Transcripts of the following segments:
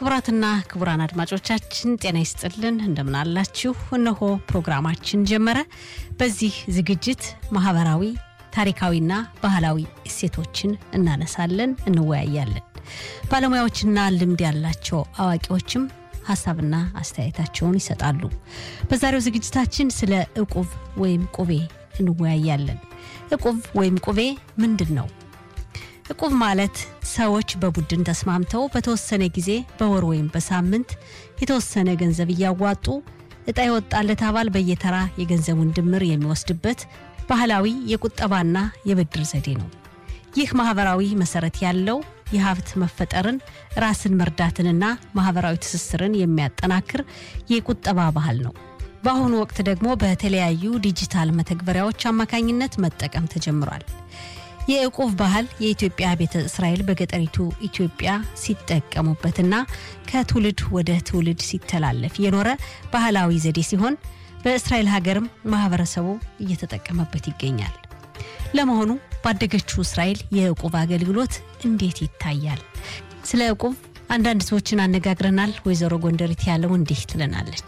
ክቡራትና ክቡራን አድማጮቻችን ጤና ይስጥልን፣ እንደምናላችሁ። እነሆ ፕሮግራማችን ጀመረ። በዚህ ዝግጅት ማህበራዊ ታሪካዊና ባህላዊ እሴቶችን እናነሳለን፣ እንወያያለን። ባለሙያዎችና ልምድ ያላቸው አዋቂዎችም ሀሳብና አስተያየታቸውን ይሰጣሉ። በዛሬው ዝግጅታችን ስለ እቁብ ወይም ቁቤ እንወያያለን። እቁብ ወይም ቁቤ ምንድን ነው? እቁብ ማለት ሰዎች በቡድን ተስማምተው በተወሰነ ጊዜ በወር ወይም በሳምንት የተወሰነ ገንዘብ እያዋጡ እጣ የወጣለት አባል በየተራ የገንዘቡን ድምር የሚወስድበት ባህላዊ የቁጠባና የብድር ዘዴ ነው። ይህ ማህበራዊ መሰረት ያለው የሀብት መፈጠርን፣ ራስን መርዳትንና ማህበራዊ ትስስርን የሚያጠናክር የቁጠባ ባህል ነው። በአሁኑ ወቅት ደግሞ በተለያዩ ዲጂታል መተግበሪያዎች አማካኝነት መጠቀም ተጀምሯል። የእቁብ ባህል የኢትዮጵያ ቤተ እስራኤል በገጠሪቱ ኢትዮጵያ ሲጠቀሙበትና ከትውልድ ወደ ትውልድ ሲተላለፍ የኖረ ባህላዊ ዘዴ ሲሆን በእስራኤል ሀገርም ማህበረሰቡ እየተጠቀመበት ይገኛል። ለመሆኑ ባደገችው እስራኤል የእቁብ አገልግሎት እንዴት ይታያል? ስለ እቁብ አንዳንድ ሰዎችን አነጋግረናል። ወይዘሮ ጎንደሪት ያለው እንዲህ ትለናለች።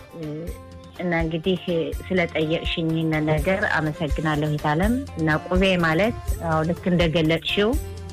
እና እንግዲህ ስለጠየቅሽኝ ይህንን ነገር አመሰግናለሁ። የታለም እና ቁቤ ማለት አዎ ልክ እንደገለጥሽው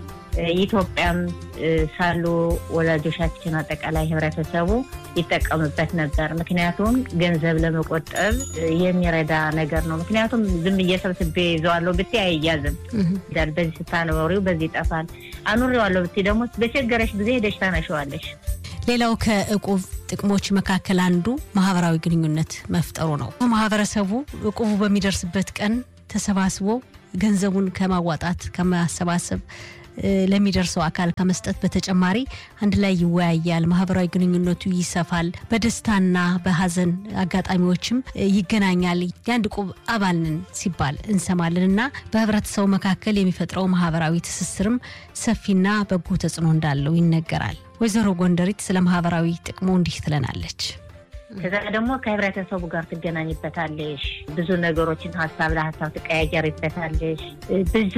ኢትዮጵያም ሳሉ ወላጆቻችን አጠቃላይ ህብረተሰቡ ይጠቀምበት ነበር። ምክንያቱም ገንዘብ ለመቆጠብ የሚረዳ ነገር ነው። ምክንያቱም ዝም እየሰብስቤ ይዘዋለሁ ብትይ አይያዝም። በዚህ ስታኖሪው በዚህ ይጠፋል። አኑሬዋለሁ ብትይ ደግሞ በቸገረሽ ጊዜ ሄደሽ ታነሸዋለሽ። ሌላው ከእቁብ ጥቅሞች መካከል አንዱ ማህበራዊ ግንኙነት መፍጠሩ ነው። ማህበረሰቡ እቁቡ በሚደርስበት ቀን ተሰባስቦ ገንዘቡን ከማዋጣት ከማሰባሰብ ለሚደርሰው አካል ከመስጠት በተጨማሪ አንድ ላይ ይወያያል። ማህበራዊ ግንኙነቱ ይሰፋል። በደስታና በሀዘን አጋጣሚዎችም ይገናኛል። የአንድ እቁብ አባልንን ሲባል እንሰማለን እና በህብረተሰቡ መካከል የሚፈጥረው ማህበራዊ ትስስርም ሰፊና በጎ ተጽዕኖ እንዳለው ይነገራል። ወይዘሮ ጎንደሪት ስለ ማህበራዊ ጥቅሙ እንዲህ ትለናለች። ከዛ ደግሞ ከህብረተሰቡ ጋር ትገናኝበታለሽ። ብዙ ነገሮችን ሀሳብ ለሀሳብ ትቀያየርበታለሽ። ብዙ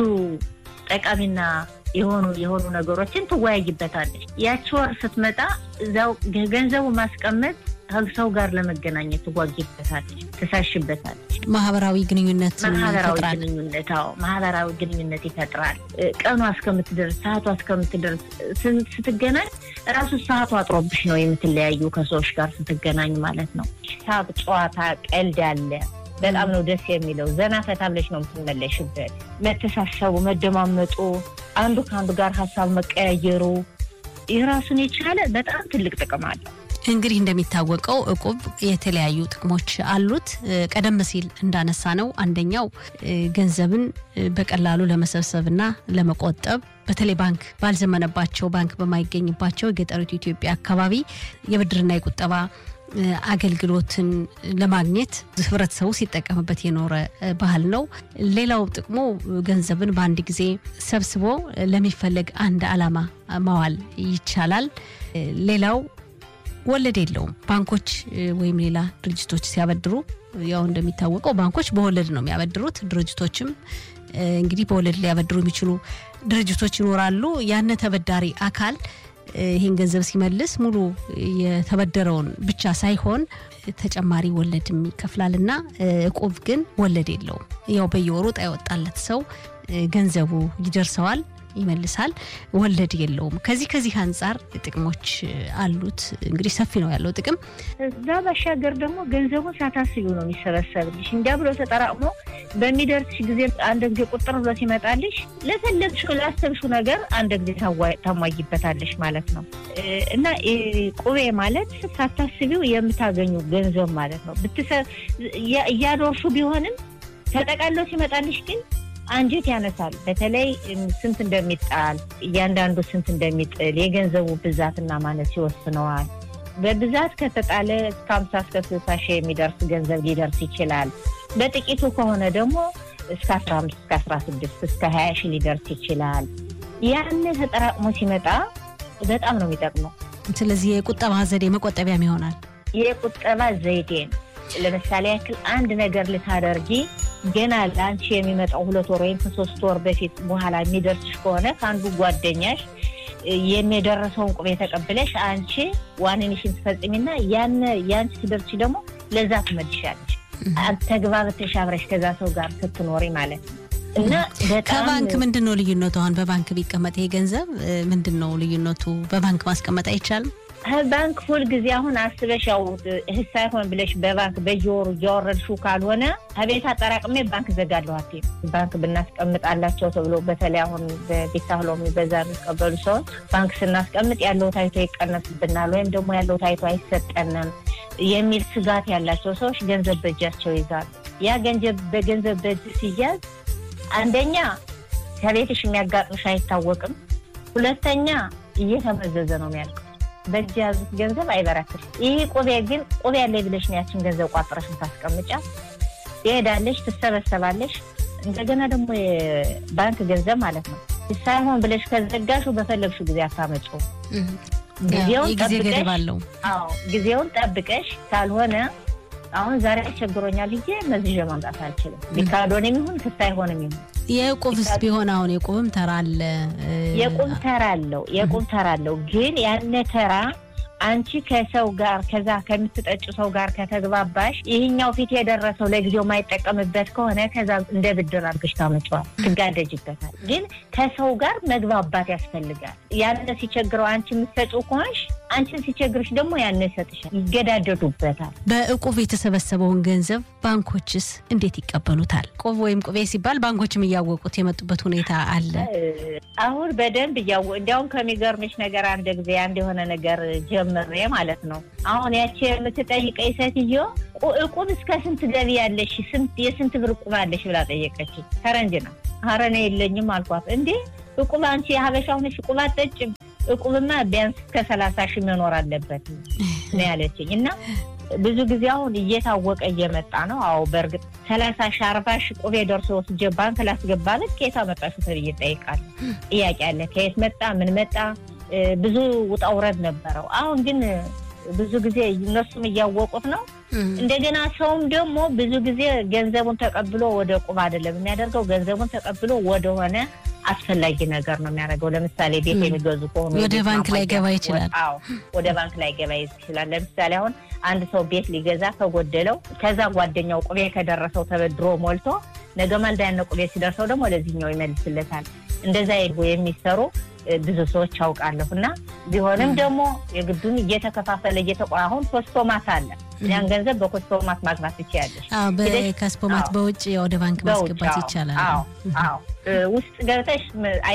ጠቃሚና የሆኑ የሆኑ ነገሮችን ትወያይበታለች። ያቺ ወር ስትመጣ እዛው ገንዘቡ ማስቀመጥ ሰው ጋር ለመገናኘት ትጓጊበታለች፣ ትሳሽበታለች። ማህበራዊ ግንኙነት ማህበራዊ ግንኙነት አዎ፣ ማህበራዊ ግንኙነት ይፈጥራል። ቀኗ እስከምትደርስ ሰዓቷ እስከምትደርስ ስትገናኝ ራሱ ሰዓቱ አጥሮብሽ ነው የምትለያዩ ከሰዎች ጋር ስትገናኝ ማለት ነው። ሳቅ፣ ጨዋታ፣ ቀልድ አለ። በጣም ነው ደስ የሚለው። ዘና ፈታ ብለሽ ነው የምትመለሽበት። መተሳሰቡ፣ መደማመጡ፣ አንዱ ከአንዱ ጋር ሀሳብ መቀያየሩ የራሱን የቻለ በጣም ትልቅ ጥቅም አለው። እንግዲህ እንደሚታወቀው እቁብ የተለያዩ ጥቅሞች አሉት። ቀደም ሲል እንዳነሳ ነው አንደኛው ገንዘብን በቀላሉ ለመሰብሰብና ለመቆጠብ በተለይ ባንክ ባልዘመነባቸው ባንክ በማይገኝባቸው የገጠሪቱ ኢትዮጵያ አካባቢ የብድርና የቁጠባ አገልግሎትን ለማግኘት ህብረተሰቡ ሲጠቀምበት የኖረ ባህል ነው። ሌላው ጥቅሙ ገንዘብን በአንድ ጊዜ ሰብስቦ ለሚፈለግ አንድ ዓላማ ማዋል ይቻላል። ሌላው ወለድ የለውም። ባንኮች ወይም ሌላ ድርጅቶች ሲያበድሩ ያው እንደሚታወቀው ባንኮች በወለድ ነው የሚያበድሩት። ድርጅቶችም እንግዲህ በወለድ ሊያበድሩ የሚችሉ ድርጅቶች ይኖራሉ። ያነ ተበዳሪ አካል ይህን ገንዘብ ሲመልስ ሙሉ የተበደረውን ብቻ ሳይሆን ተጨማሪ ወለድም ይከፍላል እና እቁብ ግን ወለድ የለውም። ያው በየወሩ ዕጣ የወጣለት ሰው ገንዘቡ ይደርሰዋል ይመልሳል። ወለድ የለውም። ከዚህ ከዚህ አንጻር ጥቅሞች አሉት። እንግዲህ ሰፊ ነው ያለው ጥቅም። እዛ ባሻገር ደግሞ ገንዘቡን ሳታስቢው ነው የሚሰበሰብልሽ። እንዲያ ብሎ ተጠራቅሞ በሚደርስሽ ጊዜ አንድ ጊዜ ቁጥር ብሎ ሲመጣልሽ ለፈለግሽው ላሰብሽው ነገር አንድ ጊዜ ታሟይበታለሽ ማለት ነው እና ቁቤ ማለት ሳታስቢው የምታገኙ ገንዘብ ማለት ነው። እያኖርሹ ቢሆንም ተጠቃሎ ሲመጣልሽ ግን አንጀት ያነሳል። በተለይ ስንት እንደሚጣል እያንዳንዱ ስንት እንደሚጥል የገንዘቡ ብዛትና ማነስ ይወስነዋል። በብዛት ከተጣለ እስከ ሀምሳ እስከ ስልሳ ሺህ የሚደርስ ገንዘብ ሊደርስ ይችላል። በጥቂቱ ከሆነ ደግሞ እስከ አስራ አምስት እስከ አስራ ስድስት እስከ ሀያ ሺህ ሊደርስ ይችላል። ያን ተጠራቅሞ ሲመጣ በጣም ነው የሚጠቅመው። ስለዚህ የቁጠባ ዘዴ መቆጠቢያም ይሆናል። የቁጠባ ዘይዴ ነው። ለምሳሌ ያክል አንድ ነገር ልታደርጊ ገና ለአንቺ የሚመጣው ሁለት ወር ወይም ከሶስት ወር በፊት በኋላ የሚደርስሽ ከሆነ ከአንዱ ጓደኛሽ የሚደረሰውን ቁቤ ተቀብለሽ አንቺ ዋንንሽን ትፈጽሚና ያን ያንቺ ስደርች ደግሞ ለዛ ትመልሻለሽ። ተግባብተሽ አብረሽ ከዛ ሰው ጋር ስትኖሪ ማለት ነው። እና በጣም ከባንክ ምንድን ነው ልዩነቱ? አሁን በባንክ ቢቀመጥ ይሄ ገንዘብ ምንድን ነው ልዩነቱ? በባንክ ማስቀመጥ አይቻልም? ባንክ ሁል ጊዜ አሁን አስበሽ ያው እህስ ሳይሆን ብለሽ በባንክ በየወሩ እያወረድሽው ካልሆነ ከቤት አጠራቅሜ ባንክ ዘጋለሁ አትይም። ባንክ ብናስቀምጣላቸው ተብሎ በተለይ አሁን በቤት ታህሎ በዛ የሚቀበሉ ሰዎች ባንክ ስናስቀምጥ ያለው ታይቶ ይቀነስብናል ወይም ደግሞ ያለው ታይቶ አይሰጠንም የሚል ስጋት ያላቸው ሰዎች ገንዘብ በእጃቸው ይዛሉ። ያ ገንዘብ በገንዘብ በእጅ ሲያዝ አንደኛ ከቤትሽ የሚያጋጥምሽ አይታወቅም። ሁለተኛ እየተመዘዘ ነው የሚያልቀው። በእጅ የያዙት ገንዘብ አይበረክትም። ይህ ቁቤ ግን ቁቤ ያለ ብለሽ ነው ያችን ገንዘብ ቋጥረሽ ታስቀምጫ ትሄዳለሽ፣ ትሰበሰባለሽ። እንደገና ደግሞ የባንክ ገንዘብ ማለት ነው ሳይሆን ብለሽ ከዘጋሹ በፈለግሽው ጊዜ አታመጪው። ጊዜውን ጊዜ ገደብ አለው። አዎ ጊዜውን ጠብቀሽ ካልሆነ አሁን ዛሬ አስቸግሮኛል ብዬ መዝዤ ማምጣት አልችልም። ቢካዶን የሚሆን ክስ አይሆንም ይሁን የቁብስ ቢሆን አሁን የቁብም ተራ አለ። የቁብ ተራ አለው የቁብ ተራ አለው። ግን ያነ ተራ አንቺ ከሰው ጋር ከዛ ከምትጠጭ ሰው ጋር ከተግባባሽ ይህኛው ፊት የደረሰው ለጊዜው የማይጠቀምበት ከሆነ ከዛ እንደ ብድር አድርገሽ ታመጪዋል፣ ትጋደጅበታል። ግን ከሰው ጋር መግባባት ያስፈልጋል። ያነ ሲቸግረው አንቺ የምትሰጪው ከሆንሽ አንቺን ሲቸግርሽ ደግሞ ያነ ይሰጥሻል፣ ይገዳደዱበታል። በእቁብ የተሰበሰበውን ገንዘብ ባንኮችስ እንዴት ይቀበሉታል? ቁብ ወይም ቁቤ ሲባል ባንኮችም እያወቁት የመጡበት ሁኔታ አለ። አሁን በደንብ እያወ እንዲያውም ከሚገርምሽ ነገር አንድ ጊዜ አንድ የሆነ ነገር ጀምሬ ማለት ነው። አሁን ያቺ የምትጠይቀኝ ሴትዮ እቁብ እስከ ስንት ገቢ ያለሽ የስንት ብር እቁብ አለሽ ብላ ጠየቀች። ፈረንጅ ነው። ኧረ እኔ የለኝም አልኳት። እንዴ እቁብ አንቺ የሀበሻ ሆነሽ እቁብ አትጠጭም? እቁብማ ቢያንስ እስከ ሰላሳ ሺህ መኖር አለበት ነው ያለችኝ እና ብዙ ጊዜ አሁን እየታወቀ እየመጣ ነው። አዎ በእርግጥ ሰላሳ ሺህ አርባ ሺህ ቁቤ ደርሶ ወስጄ ባንክ ላስገባለት ከየት አመጣሽው ተብዬ እጠይቃለሁ። ጥያቄ አለ። ከየት መጣ? ምን መጣ? ብዙ ውጣ ውረድ ነበረው። አሁን ግን ብዙ ጊዜ እነሱም እያወቁት ነው። እንደገና ሰውም ደግሞ ብዙ ጊዜ ገንዘቡን ተቀብሎ ወደ ቁብ አይደለም የሚያደርገው። ገንዘቡን ተቀብሎ ወደሆነ አስፈላጊ ነገር ነው የሚያደርገው። ለምሳሌ ቤት የሚገዙ ከሆኑ ወደ ባንክ ላይ ገባ ይችላል። አዎ ወደ ባንክ ላይ ገባ ይችላል። ለምሳሌ አሁን አንድ ሰው ቤት ሊገዛ ከጎደለው ከዛ ጓደኛው ቁቤ ከደረሰው ተበድሮ ሞልቶ ነገ ማልዳ ያነ ቁቤ ሲደርሰው ደግሞ ወደዚህኛው ይመልስለታል። እንደዛ የሚሰሩ ብዙ ሰዎች አውቃለሁ። እና ቢሆንም ደግሞ የግዱን እየተከፋፈለ እየተቆ አሁን ኮስቶማት አለ። ያን ገንዘብ በኮስቶማት ማግባት ትችያለሽ። ከስፖማት በውጭ ወደ ባንክ ማስገባት ይቻላል። አዎ ውስጥ ገብተሽ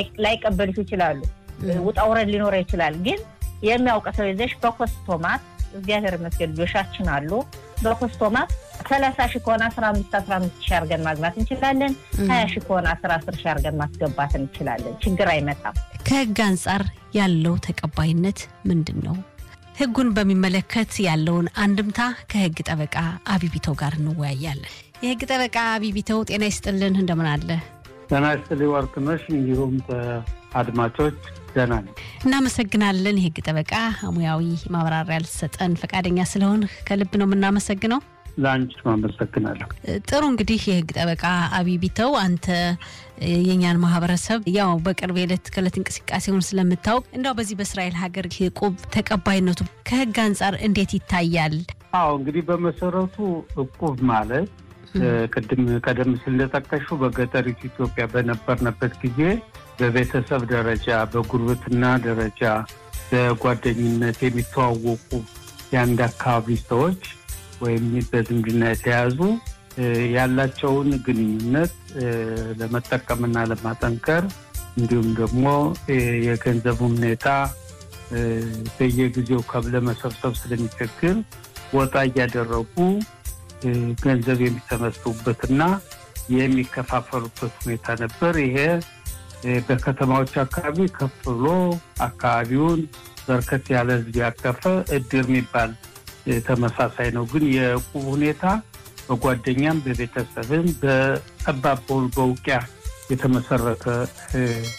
ላይቀበልሽ ይችላሉ። ውጣ ውረድ ሊኖረ ይችላል። ግን የሚያውቅ ሰው ይዘሽ በኮስቶማት እግዚአብሔር ይመስገን ልጆቻችን አሉ። በኮስቶማት ሰላሳ ሺህ ከሆነ አስራ አምስት አስራ አምስት ሺህ አድርገን ማግባት እንችላለን። ሀያ ሺህ ከሆነ አስራ አስር ሺህ አድርገን ማስገባት እንችላለን። ችግር አይመጣም። ከህግ አንጻር ያለው ተቀባይነት ምንድን ነው? ህጉን በሚመለከት ያለውን አንድምታ ከህግ ጠበቃ አቢቢተው ጋር እንወያያለን። የህግ ጠበቃ አቢቢተው ጤና ይስጥልን፣ እንደምን አለ? ጤና ይስጥልኝ ወርቅነሽ፣ እንዲሁም አድማጮች ደህና ነው። እናመሰግናለን። የህግ ጠበቃ ሙያዊ ማብራሪያ ልትሰጠን ፈቃደኛ ስለሆን ከልብ ነው የምናመሰግነው። ለአንቺም አመሰግናለሁ። ጥሩ እንግዲህ የህግ ጠበቃ አቢቢተው አንተ የኛን ማህበረሰብ ያው በቅርብ የዕለት ከዕለት እንቅስቃሴውን ስለምታውቅ እንዳው በዚህ በእስራኤል ሀገር እቁብ ተቀባይነቱ ከህግ አንጻር እንዴት ይታያል? አዎ እንግዲህ በመሰረቱ እቁብ ማለት ቅድም ቀደም ሲል እንደጠቀሽው በገጠሪቱ ኢትዮጵያ በነበርንበት ጊዜ በቤተሰብ ደረጃ፣ በጉርብትና ደረጃ፣ በጓደኝነት የሚተዋወቁ የአንድ አካባቢ ሰዎች ወይም በዝምድና የተያዙ ያላቸውን ግንኙነት ለመጠቀምና ለማጠንከር እንዲሁም ደግሞ የገንዘቡ ሁኔታ በየጊዜው ለመሰብሰብ ስለሚቸግር ወጣ እያደረጉ ገንዘብ የሚሰበስቡበትና የሚከፋፈሉበት ሁኔታ ነበር። ይሄ በከተማዎች አካባቢ ከፍ ብሎ አካባቢውን በርከት ያለ ሕዝብ ያቀፈ እድር የሚባል ተመሳሳይ ነው። ግን የዕቁብ ሁኔታ በጓደኛም በቤተሰብም በጠባብ በውቂያ የተመሰረተ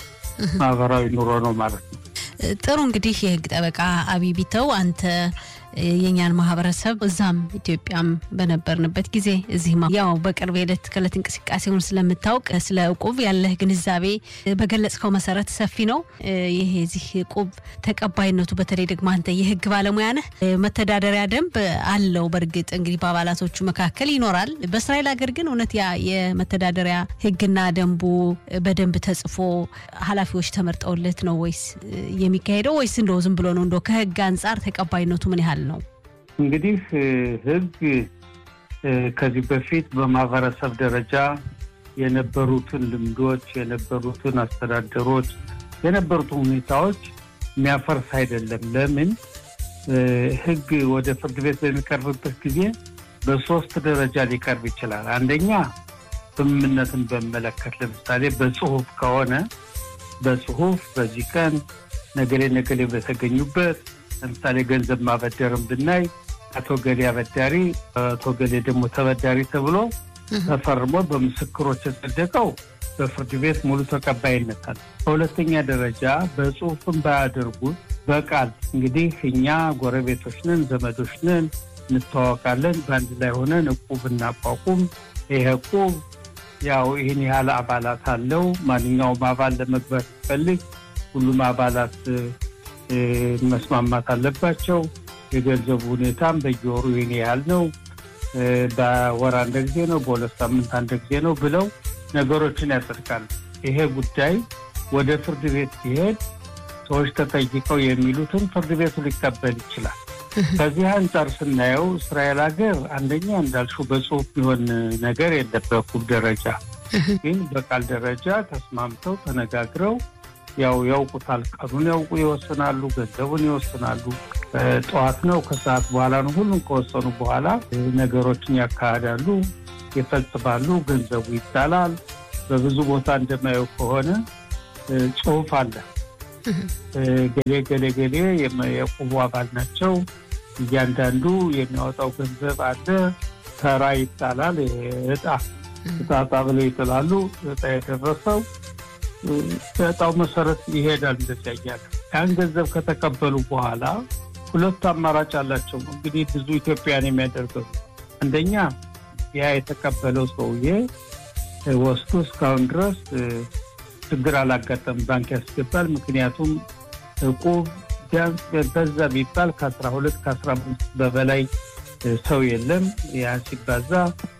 ማህበራዊ ኑሮ ነው ማለት ነው። ጥሩ እንግዲህ የህግ ጠበቃ አቢቢተው አንተ የእኛን ማህበረሰብ እዛም ኢትዮጵያም በነበርንበት ጊዜ እዚህም ያው በቅርብ የዕለት ከዕለት እንቅስቃሴውን ስለምታውቅ ስለ እቁብ ያለህ ግንዛቤ በገለጽከው መሰረት ሰፊ ነው። ይሄ የዚህ እቁብ ተቀባይነቱ በተለይ ደግሞ አንተ የህግ ባለሙያ ነህ፣ መተዳደሪያ ደንብ አለው። በእርግጥ እንግዲህ በአባላቶቹ መካከል ይኖራል። በእስራኤል ሀገር ግን እውነት ያ የመተዳደሪያ ህግና ደንቡ በደንብ ተጽፎ ኃላፊዎች ተመርጠውለት ነው ወይስ የሚካሄደው ወይስ እንደው ዝም ብሎ ነው? እንደው ከህግ አንጻር ተቀባይነቱ ምን ያህል ነው? እንግዲህ ህግ ከዚህ በፊት በማህበረሰብ ደረጃ የነበሩትን ልምዶች፣ የነበሩትን አስተዳደሮች፣ የነበሩትን ሁኔታዎች የሚያፈርስ አይደለም። ለምን ህግ ወደ ፍርድ ቤት በሚቀርብበት ጊዜ በሶስት ደረጃ ሊቀርብ ይችላል። አንደኛ ስምምነትን በመለከት ለምሳሌ በጽሁፍ ከሆነ በጽሁፍ በዚህ ቀን ነገሌ ነገሌ በተገኙበት ለምሳሌ ገንዘብ ማበደርም ብናይ አቶ ገሌ አበዳሪ፣ አቶ ገሌ ደግሞ ተበዳሪ ተብሎ ተፈርሞ በምስክሮች የጸደቀው በፍርድ ቤት ሙሉ ተቀባይነት አለ። በሁለተኛ ደረጃ በጽሁፍም ባያደርጉት በቃል እንግዲህ እኛ ጎረቤቶች ነን፣ ዘመዶች ነን፣ እንተዋወቃለን፣ በአንድ ላይ ሆነን እቁብ እናቋቁም። ይሄ እቁብ ያው ይህን ያህል አባላት አለው። ማንኛውም አባል ለመግባት ሲፈልግ ሁሉም አባላት መስማማት አለባቸው። የገንዘቡ ሁኔታም በየወሩ ይህን ያህል ነው፣ በወር አንድ ጊዜ ነው፣ በሁለት ሳምንት አንድ ጊዜ ነው ብለው ነገሮችን ያጸድቃሉ። ይሄ ጉዳይ ወደ ፍርድ ቤት ሲሄድ ሰዎች ተጠይቀው የሚሉትን ፍርድ ቤቱ ሊቀበል ይችላል። ከዚህ አንጻር ስናየው እስራኤል ሀገር አንደኛ እንዳልሽው በጽሁፍ የሚሆን ነገር የለም። በኩል ደረጃ ግን በቃል ደረጃ ተስማምተው ተነጋግረው ያው ያውቁታል። ቀኑን ያውቁ ይወስናሉ፣ ገንዘቡን ይወስናሉ። ጠዋት ነው ከሰዓት በኋላ ነው። ሁሉም ከወሰኑ በኋላ ነገሮችን ያካሂዳሉ፣ ይፈጽማሉ። ገንዘቡ ይጣላል። በብዙ ቦታ እንደማየው ከሆነ ጽሁፍ አለ። ገሌ ገሌ ገሌ የቁቡ አባል ናቸው። እያንዳንዱ የሚያወጣው ገንዘብ አለ። ተራ ይጣላል። እጣ እጣ ብለው ይጥላሉ። እጣ የደረሰው በእጣው መሰረት ይሄዳል። እንደዚያ እያለ ያን ገንዘብ ከተቀበሉ በኋላ ሁለቱ አማራጭ አላቸው። እንግዲህ ብዙ ኢትዮጵያን የሚያደርገው አንደኛ ያ የተቀበለው ሰውዬ ወስዶ እስካሁን ድረስ ችግር አላጋጠም ባንክ ያስገባል። ምክንያቱም እቁብ ቢያንስ በዛ ቢባል ከአስራ ሁለት ከአስራ አምስት በበላይ ሰው የለም። ያን ሲባዛ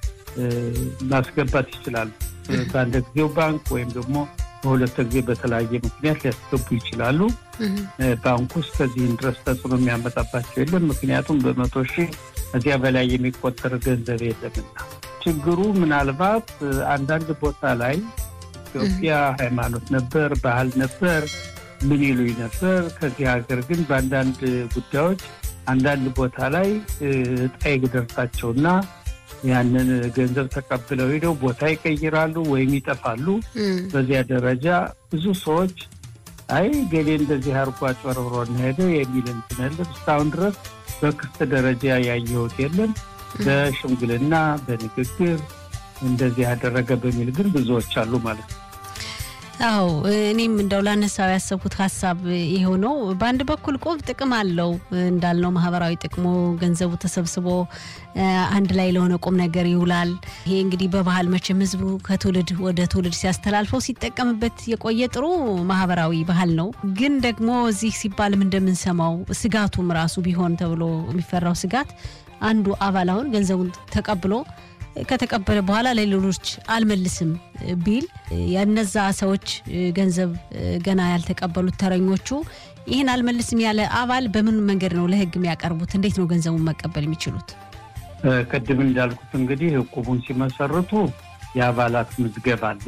ማስገባት ይችላሉ። በአንድ ጊዜው ባንክ ወይም ደግሞ በሁለት ጊዜ በተለያየ ምክንያት ሊያስገቡ ይችላሉ። ባንኩ ውስጥ ከዚህን ድረስ ተጽዕኖ የሚያመጣባቸው የለም። ምክንያቱም በመቶ ሺህ እዚያ በላይ የሚቆጠር ገንዘብ የለምና ችግሩ ምናልባት አንዳንድ ቦታ ላይ ኢትዮጵያ ሃይማኖት ነበር፣ ባህል ነበር፣ ምን ይሉኝ ነበር። ከዚህ ሀገር ግን በአንዳንድ ጉዳዮች አንዳንድ ቦታ ላይ እጣ ይደርሳቸውና ያንን ገንዘብ ተቀብለው ሄደው ቦታ ይቀይራሉ ወይም ይጠፋሉ። በዚያ ደረጃ ብዙ ሰዎች አይ ገሌ እንደዚህ አርጎ አጭበርብሮ ሄደ የሚል እንትን የለም። እስካሁን ድረስ በክስ ደረጃ ያየሁት የለም። በሽምግልና በንግግር እንደዚህ ያደረገ በሚል ግን ብዙዎች አሉ ማለት ነው። አዎ እኔም እንደው ላነሳው ያሰብኩት ሀሳብ ይሄው ነው። በአንድ በኩል ቁብ ጥቅም አለው እንዳልነው ማህበራዊ ጥቅሙ ገንዘቡ ተሰብስቦ አንድ ላይ ለሆነ ቁም ነገር ይውላል። ይሄ እንግዲህ በባህል መቼም ህዝቡ ከትውልድ ወደ ትውልድ ሲያስተላልፈው ሲጠቀምበት የቆየ ጥሩ ማህበራዊ ባህል ነው። ግን ደግሞ እዚህ ሲባልም እንደምንሰማው ስጋቱም ራሱ ቢሆን ተብሎ የሚፈራው ስጋት አንዱ አባል አሁን ገንዘቡን ተቀብሎ ከተቀበለ በኋላ ለሌሎች አልመልስም ቢል የነዛ ሰዎች ገንዘብ ገና ያልተቀበሉት ተረኞቹ ይህን አልመልስም ያለ አባል በምን መንገድ ነው ለህግ የሚያቀርቡት? እንዴት ነው ገንዘቡን መቀበል የሚችሉት? ቅድም እንዳልኩት እንግዲህ እቁቡን ሲመሰርቱ የአባላት ምዝገባ አለ።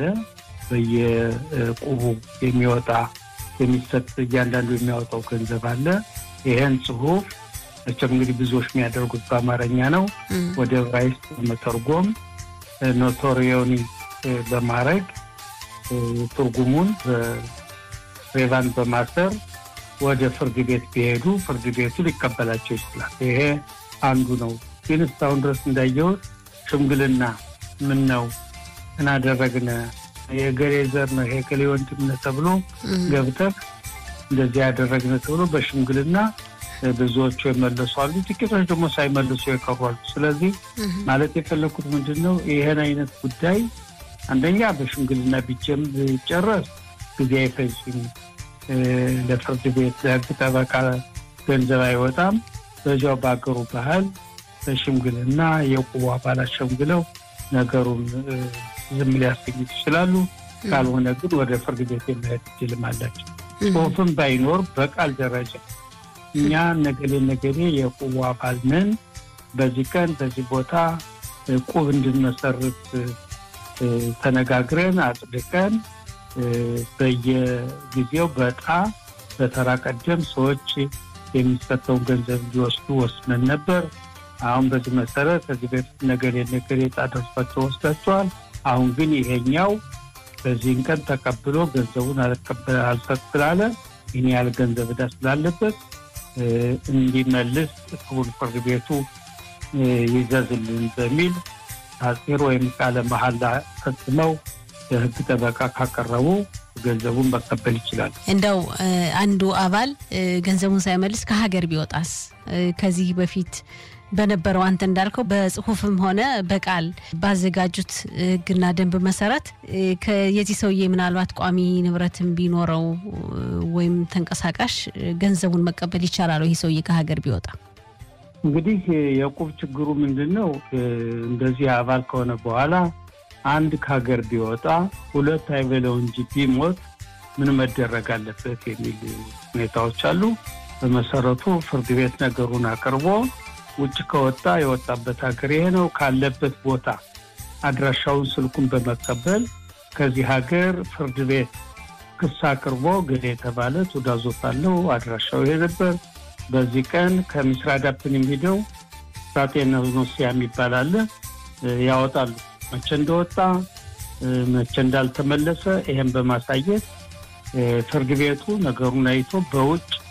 በየቁቡ የሚወጣ የሚሰጥ እያንዳንዱ የሚያወጣው ገንዘብ አለ። ይህን ጽሁፍ መቼም እንግዲህ ብዙዎች የሚያደርጉት በአማርኛ ነው። ወደ ዕብራይስጥ በመተርጎም ኖቶሪዮኒ በማድረግ ትርጉሙን ሬቫን በማሰር ወደ ፍርድ ቤት ቢሄዱ ፍርድ ቤቱ ሊቀበላቸው ይችላል። ይሄ አንዱ ነው። ግን እስካሁን ድረስ እንዳየሁት ሽምግልና ምን ነው እናደረግነ የገሌ ዘር ነው ይሄ ገሌ ወንድምነ ተብሎ ገብተህ እንደዚህ ያደረግነ ተብሎ በሽምግልና ብዙዎቹ የመለሱ አሉ፣ ጥቂቶች ደግሞ ሳይመልሱ የቀሩ አሉ። ስለዚህ ማለት የፈለኩት ምንድን ነው ይህን አይነት ጉዳይ አንደኛ በሽምግልና ቢጀም ቢጨረስ ጊዜ አይፈጅም። ለፍርድ ቤት ለህግ ጠበቃ ገንዘብ አይወጣም። በዚያው በአገሩ ባህል በሽምግልና የቁቡ አባላት ሸምግለው ነገሩን ዝም ሊያሰኙት ይችላሉ። ካልሆነ ግን ወደ ፍርድ ቤት የመሄድ እድልም አላቸው። ጽሁፍም ባይኖር በቃል ደረጃ እኛ ነገሌ ነገሌ የቁቡ አባል ነን፣ በዚህ ቀን በዚህ ቦታ ቁብ እንድንመሰርት ተነጋግረን አጽድቀን በየጊዜው በዕጣ በተራ ቀደም ሰዎች የሚሰጠውን ገንዘብ እንዲወስዱ ወስነን ነበር። አሁን በዚህ መሰረት ከዚህ በፊት ነገሌ ነገሌ ዕጣ ደርሷቸው ወስዳቸዋል። አሁን ግን ይሄኛው በዚህን ቀን ተቀብሎ ገንዘቡን አልሰጥ ስላለ ይህን ያህል ገንዘብ ዕዳ ስላለበት እንዲመልስ ክቡር ፍርድ ቤቱ ይዘዝልን በሚል አጼር ወይም ቃለ መሐላ ፈጽመው የህግ ጠበቃ ካቀረቡ ገንዘቡን መቀበል ይችላል። እንደው አንዱ አባል ገንዘቡን ሳይመልስ ከሀገር ቢወጣስ? ከዚህ በፊት በነበረው አንተ እንዳልከው በጽሁፍም ሆነ በቃል ባዘጋጁት ህግና ደንብ መሰረት የዚህ ሰውዬ ምናልባት ቋሚ ንብረትም ቢኖረው ወይም ተንቀሳቃሽ ገንዘቡን መቀበል ይቻላል። ይህ ሰውዬ ከሀገር ቢወጣ እንግዲህ የቁብ ችግሩ ምንድን ነው? እንደዚህ አባል ከሆነ በኋላ አንድ ከሀገር ቢወጣ ሁለት አይበለው እንጂ ቢሞት ምን መደረግ አለበት የሚል ሁኔታዎች አሉ። በመሰረቱ ፍርድ ቤት ነገሩን አቅርቦ ውጭ ከወጣ የወጣበት ሀገር ይሄ ነው ካለበት ቦታ አድራሻውን፣ ስልኩን በመቀበል ከዚህ ሀገር ፍርድ ቤት ክስ አቅርቦ ገሌ የተባለ ትዕዛዞት አለው አድራሻው ይሄ ነበር በዚህ ቀን ከምስራዳፕን የሚሄደው ሳጤኖሲያ የሚባል አለ ያወጣሉ። መቼ እንደወጣ መቼ እንዳልተመለሰ ይሄን በማሳየት ፍርድ ቤቱ ነገሩን አይቶ በውጭ